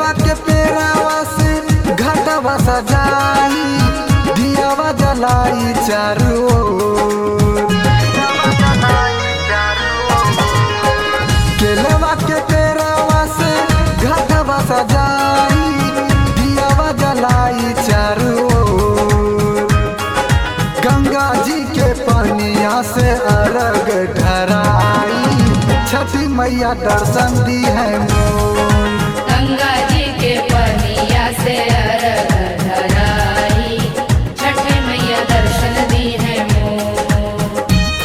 केलवा के पेरावा से घाटवा सजाई दियावा जलाई चारू ओर। केलवा के पेरावा से घाटवा सजाई दियावा जलाई चारू ओर। गंगा जी के पनिया से अर्घ ढराई छठी मैया दर्शन दी है मोर गंगा जी के पनिया से अरग धराई छठ मैया दर्शन दी है मोर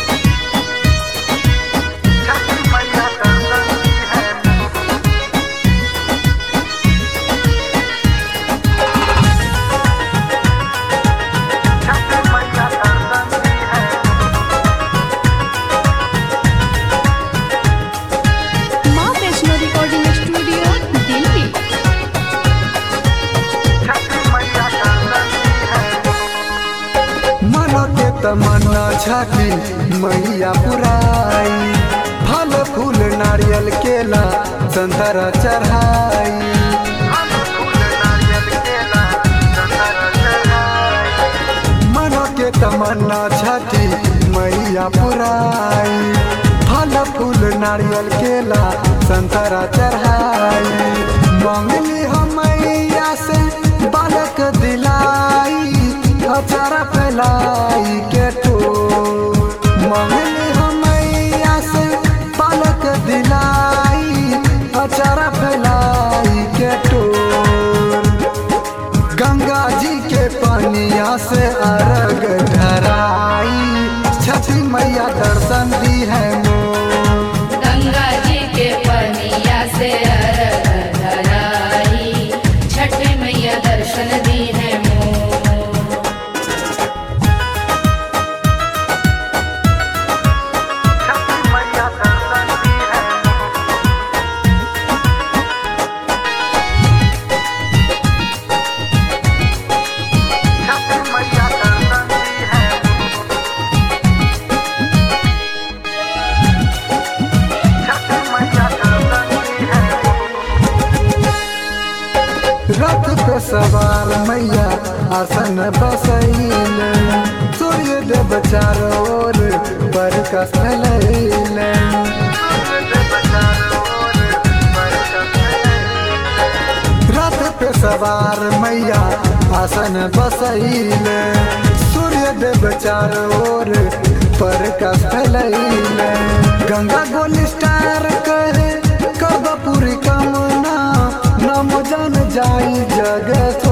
माँ वैष्णो रिकॉर्डिंग स्टूडियो दिल्ली मन के तमन्ना छठी मैया पुराई फल फूल नारियल केला संतरा चढ़ाई मन के तमन्ना छठी मैया पुराई फल फूल नारियल केला संतरा चढ़ाई मंगली हम मैया से बालक दिलाई अचारा फैलाई के टोर मंगली हम मैया से बालक दिलाई अचारा फैलाई के टोर गंगा जी के पनिया से अर्घ धराई छठी मैया दर्शन दी है मोर गंगा जी के पनिया से अरग धराई छठ मैया दर्शन दी है मोर रथ पे सवार मैया आसन बसैल सूर्य देव चारो ओर बरकस फैलैल रथ पे सवार मैया आसन बसैल सूर्य देव चारो ओर बरकस फैलैल गंगा गोली स्टार करे कर पूरी कामना नम जन जाई जगत